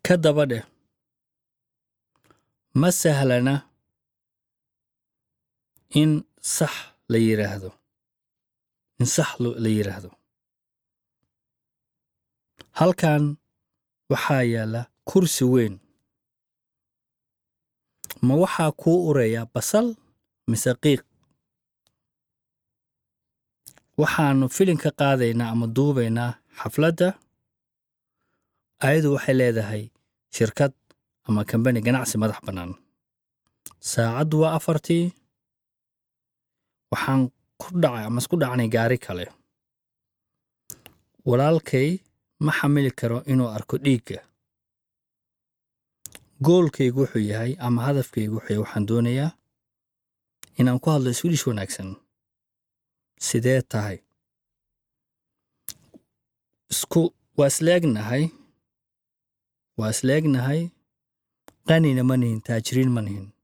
ka daba dheh ma sahlana in sax la yidhaahdo in sax la yidhaahdo halkan waxaa yaalla kursi weyn ma waxaa kuu uraya basal mise qiiq waxaannu filin ka qaadaynaa ama duubaynaa xafladda ayadu waxay leedahay shirkad ama kambani ganacsi madax bannaan saacaddu waa afartii waxaan ku dhacay ama isku dhacnay gaari kale walaalkay ma xamili karo inuu arko dhiigga goolkaygu wuxuu yahay ama hadafkaygu wuxuu yahay waxaan doonayaa inaan ku hadlo swidish wanaagsan sidee tahay isku waa isleegnahay waa isleegnahay qanina ma nihin taajiriin ma nihin